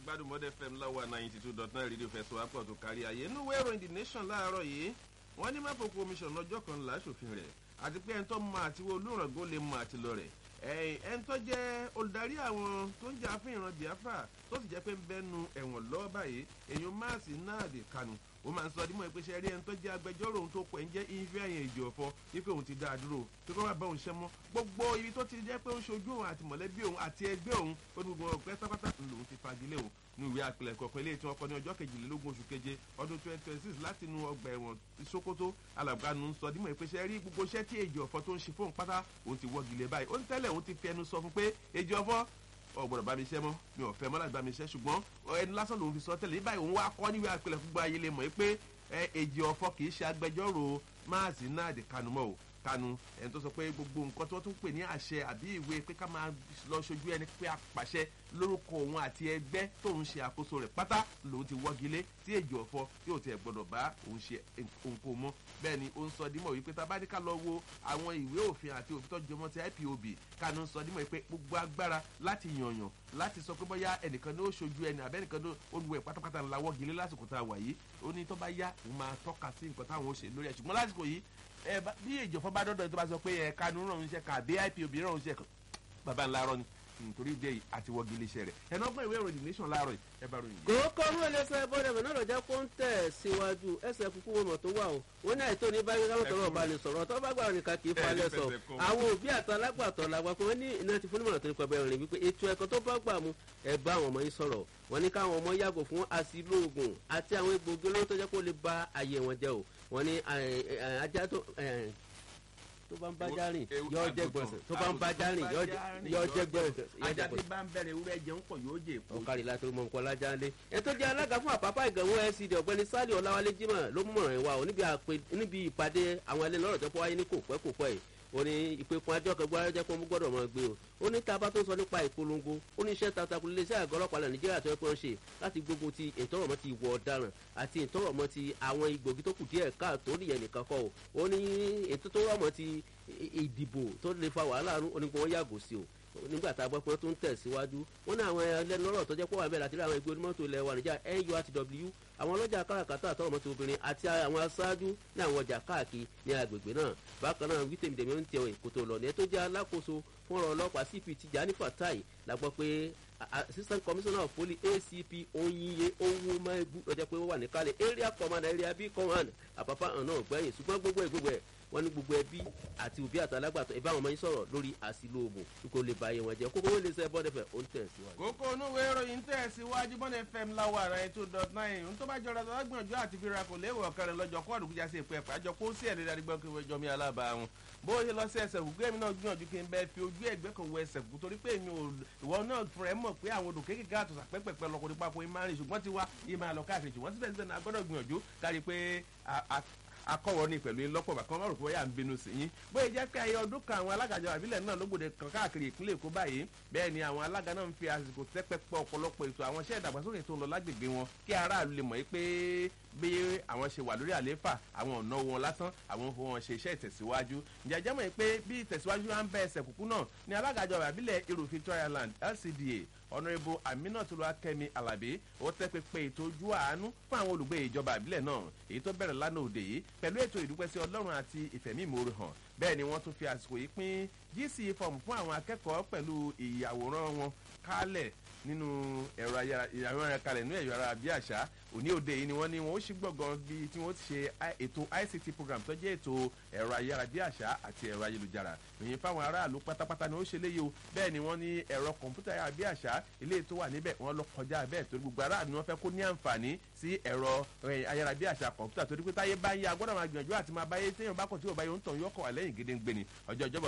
gbádùn mọ́dẹ fm láwa ninety two dot nine rédíò fẹsọ̀ apọ̀ tó kárí ayé inú ìwé ìròyìn the nation láàárọ̀ yìí wọ́n ní mápò commission lọ́jọ́ kan láṣòfin rẹ̀ àti pé ẹni tó mọ àtiwọ́ olùràngó lè mọ àtìlọ rẹ̀ ẹni tó jẹ́ olùdarí àwọn tó ń jà fún ìran biafra tó sì jẹ́ pé ń bẹ́nu ẹ̀wọ̀n lọ́wọ́ báyìí èèyàn máàsì náà dé kanu ó máa ń sọ dímọ̀ pé ṣe rí ẹni tó jẹ́ agbẹjọ́rò òun tó pẹ̀ ń jẹ́ ìfẹ́ ẹ̀yìn èjì ọ̀fọ́ wípé òun ti dá a dúró pé kó má bá òun ṣẹ́ mọ́ gbogbo ibi tó ti jẹ́ pé ó ń ṣojú òun àti mọ̀lẹ́bí òun àti ẹgbẹ́ òun ó ní gbogbo ọ̀pẹ́ pátápátá lòun ti fagilé òun ní ìwé àpilẹ̀kọ kan eléyìí tí wọ́n kọ́ ní ọjọ́ kejìlélógún oṣù keje ọdún twenty twenty six láti inú ọgbà ẹ̀wọ̀n sokoto alàgbàánu sọ dímọ̀ pé ṣe rí gbogbo iṣẹ́ tí èjì ọ̀fọ́ tó ń ṣe fóun pátá òun ti wọ́gilé báyìí ó ń tẹ́lẹ̀ òun ti fi ẹnu sọ fún pé èjì ọ̀fọ́ ọgbọdọ bá mi ṣe mọ mi ò fẹ mọ láti bá mi ṣe ṣùgbọn ẹni lásán lòun fi sọ tẹlẹ báyìí òun wá kọ níwèé àpilẹ fún gbáyé lè mọ pé èjì ọfọ kì í ṣe agbẹjọrò máàsì náà di kanu mọ o kanu ẹni tó sọ pé gbogbo nǹkan tí wọn tún pè ní àṣẹ àbí ìwé pé ká máa lọ ṣojú ẹni pé apàṣẹ lórúkọ òun àti ẹgbẹ tóun ṣe àkóso rẹ pátá lòun ti wọgilé tí èjì ọfọ yóò tiẹ gbọdọ bá òun ṣe òǹkó mọ bẹ́ẹ̀ ni ó ń sọ dímọ̀ wípé tá a bá ní ká lọ wo àwọn ìwé òfin àti òfin tó jọmọ́ ti ipob kánú ń sọ dímọ̀ wípé gbogbo agbára láti yànyàn láti sọ pé bóyá ẹnìkan ní ó ṣojú ẹni àbẹ́nìkan ní olùwẹ̀ pátápátá ńlá wọ́gilé lásìkò tá a wà yìí ó ní tó bá yá òun máa tọ́ka sí nǹkan táwọn ó ṣe lórí ẹ̀ ṣùgbọ́n lásìkò yìí bí ìjọba bá dọ́dọ̀ tó bá sọ pé ẹ̀ kánú ràn ń ṣe kà bí ipob ràn ń ṣe bàbá ńlá rọ ni nítorí ìdí èyí àti wọ́gi iléeṣẹ́ rẹ̀ ẹ̀nà ọgbọ́n ìwé ìròyìn nation láàárọ̀ yìí ẹ bá ròyìn. kókó mú ẹlẹsẹ bọdẹbẹ náà lọjà kó ń tẹ síwájú ẹsẹ kúkú wọn tó wà o wọn ní àìtó ní báyìí káwọn tọrọ ọba lè sọrọ tó bá gbàgbọ́ nìkan kì í falẹ̀ sọ àwọn òbí àti alágbàtọ́ làgbà pé wọ́n ní iná ti fún nímọ̀ràn tó ní pẹ́ bẹ́ẹ̀ rìn wípé ètò ẹ̀kọ́ tó bá gbà mú ẹ bá àwọn ọmọ yín sọ̀rọ̀ wọ́n ní káwọn ọmọ yàgò fún àsìlóògùn àti àwọn egbògi olóró tó jẹ́ kó lè ba ayé wọn jẹ́ o wọ́n ní ajá tó tó bá ń bá járìn yọ jẹ gbọnsẹ tó bá ń bá járìn yọ jẹ gbọnsẹ. ajá tí bá ń bẹ̀rẹ̀ ewúrẹ́ jẹun pọ̀ yóò jẹ èpo. ọ̀kárí láti mọ nǹkan lájà ńlẹ̀. ètò jẹ́ alága fún àpapọ̀ ìgànwó lcd ọ̀gbẹ́ni sálì ọ̀làwálé jimoh ló mú mọ̀ràn wa níbi ìpàdé àwọn ẹlẹ́ni lọ́rọ̀ tó wáyé ní kò pẹ́ kò pẹ́ yìí ó ní ìpèkùn àjọ kẹgbẹ́ ayọ́jẹ́ pé wọ́n gbọ́dọ̀ máa gbé o ó ní tábà tó sọ nípa ìpolongo ó ní iṣẹ́ takuntakun lè ṣe àgọ́ ọlọ́pàá lẹ̀ nàìjíríà tó yẹ kó ń ṣe láti gbógun ti ìtọ́rọ̀mọ́ ti ìwọ ọ̀daràn àti ìtọ́rọ̀mọ́ ti àwọn igbògi tó kù díẹ̀ káàtó nìyẹn nìkan kọ́ o ó ní ètò tó rọ̀mọ́ ti ìdìbò tó lè fa wàhálà àrùn onígun wọn yàgò sí o nígbà tá a gbọ́ pé wọ́n tún tẹ̀síwájú wọ́n ní àwọn ẹlẹ́nu lọ́rọ̀ tó jẹ́ pọ̀ wà bẹ́ẹ̀ láti rí àwọn ẹgbẹ́ onímọ́tò ilẹ̀ wa níjà nurtw àwọn ọlọ́jà káràkátà àtọ́rọ̀ mọ́tò obìnrin àti àwọn aṣáájú ní àwọn ọjà káàkiri ní agbègbè náà bákan náà wí tèmídèmí ń tẹ èkótó lọ ní ẹ tó jẹ́ alákòóso fún ọ̀rọ̀ ọlọ́pàá cp tijani fatai la gbọ́ pé assistant commissioner of police acp onyiye owómẹ́gbù lọ́jọ́ pé ó wà níkàlẹ̀ area commander area b command àpapọ̀ àwọn náà gbẹ̀yìn ṣùgbọ́n gbogbo ẹ̀ gbogbo ẹ̀ wọ́n ní gbogbo ẹbí àti òbí àtàlágbàtọ̀ ẹ bá àwọn ọmọ yín sọ̀rọ̀ lórí àsìlò òògùn kó lè ba ayé wọn jẹ́ kókó wọ́n lè sẹ́ bọ́dẹ̀ fẹ́ ó ń tẹ̀ síwájú. kókó onúwé ìròyìn tẹ̀ síwájú bọ́dẹ̀ fm láwọ̀ ara ẹ̀ tó dot nine ohun tó bá jọra tó bá gbìyànjú àti fi ra kò léwọ̀ ọ̀kẹ́rẹ́ lọ́jọ́ kó àdùkújà sí ìpẹ́ àjọ kó sí ẹ̀rí dárígbọ́ kí wọ́n jọ mi alábà wọn bó ṣe lọ sí ẹsẹ̀ kúkú èmi náà gbìyànjú kí n bẹ́ẹ̀ fi ojú ẹ̀gbẹ́ kan wọ ẹsẹ̀ kúkú torí pé èmi ò ìwọ náà fúnra ẹ mọ̀ pé àwọn odò kéékèèké àtọ̀sà pẹ́pẹ́pẹ́ lọkùnrin papọ̀ ẹ máa rìn ṣùgbọ́n tiwa yìí máa lọ káàkiri ṣùgbọ́n síbẹ̀síbẹ̀ náà gbọ́dọ̀ gbìyànjú kárí pé akọ̀wọ́ ní pẹ̀lú lọ́pọ̀ bá kán má rò pé wọ́n yà ń bínú sí yín bóyá jẹ́ pé ayé ọdún kan àwọn alágàjọ àbílẹ̀ náà lógbòde kan káàkiri ìpínlẹ̀ èkó báyìí bẹ́ẹ̀ ni àwọn alága náà ń fi àsìkò tẹ́pẹ́pẹ́ ọ̀pọ̀lọpọ̀ ètò àwọn iṣẹ́ ìdàgbàsókè tó ń lọ lágbègbè wọn kí aráàlú lè mọ̀ pé bí àwọn ṣe wà lórí àlééfà àwọn ọ̀nà wọn lásán àwọn fún wọn ṣe iṣẹ́ ìtẹ̀síwájú ìjàjẹ́ mọ̀ pé bí ìtẹ̀síwájú wa ń bẹ ẹsẹ̀ kúkú náà ni alágàjọ àbílẹ̀ irú victoria land lcda ọ̀nàrẹ́bù aminatu akẹ́mi alábí ó tẹ́ pépé ètò ojú àánú fún àwọn olùgbé ìjọba àbílẹ̀ náà èyí tó bẹ̀rẹ̀ lánàá òde yìí pẹ̀lú ètò ìdúpẹ́sí ọlọ́run àti ìfẹ̀míìmoore hàn bẹ́ẹ̀ ni wọ́n tún fi àsìkò yìí pín gc fọ́ọ̀mù fún àwọn akẹ́kọ̀ọ́ pẹ̀lú ìyàwòrán wọn kálẹ̀ nínú ẹ̀rọ ayára kalẹ̀ nínú ẹ̀rọ ayára bí àṣà òní òde yìí ni wọ́n ní wọ́n ó ṣí gbọ̀ngàn bíi tí wọ́n ti ṣe ètò ict program tó jẹ́ ètò ẹ̀rọ ayára bí àṣà àti ẹ̀rọ ayélujára ìyẹn fáwọn aráàlú pátápátá ni ó ṣe léyìí o bẹ́ẹ̀ ni wọ́n ní ẹ̀rọ kọ̀ǹpútà ayára bí àṣà ilé tó wà níbẹ̀ wọ́n lọ kọjá bẹ́ẹ̀ torí gbogbo aráàlú ni wọ́n fẹ́ kó ní àǹfààní sí ẹ̀rọ ayára bí àṣà kọ̀ǹpútà torí pé táyé bá ń yá agbọ́dọ̀ máa gbìyànjú àti máa báyé téèyàn bá kọ̀ tí ò báyé ń tàn yọkọ̀ wà lẹ́yìn gédéǹgbé ni ọjọ́ ìjọba